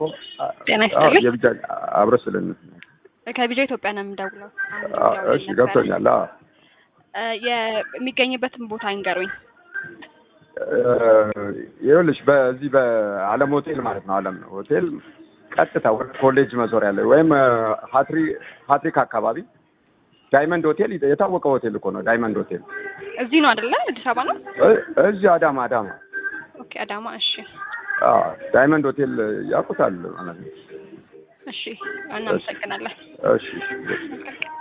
ጤና ይስጥልኝ። የብቻ አብረ ስልን ከቢጃ ኢትዮጵያ ነው የምደውለው። አሁን አዎ፣ ደውለውልኝ እሺ ነበረ። ገብቶኛል። አዎ እ የሚገኝበትን ቦታ ይንገሩኝ። እ ይኸውልሽ በዚህ በአለም ሆቴል ማለት ነው። አለም ሆቴል ቀጥታ ወደ ኮሌጅ መዞሪያ ላይ ወይም እ ሀትሪ ሀትሪክ አካባቢ ዳይመንድ ሆቴል የታወቀ ሆቴል እኮ ነው። ዳይመንድ ሆቴል እዚህ ነው አይደለ? አዲስ አበባ ነው። እ- እዚህ አዳማ አዳማ ኦኬ፣ አዳማ። እሺ፣ አዎ፣ ዳይመንድ ሆቴል ያውቁታል ማለት ነው። እሺ፣ እናመሰግናለን። እሺ እሺ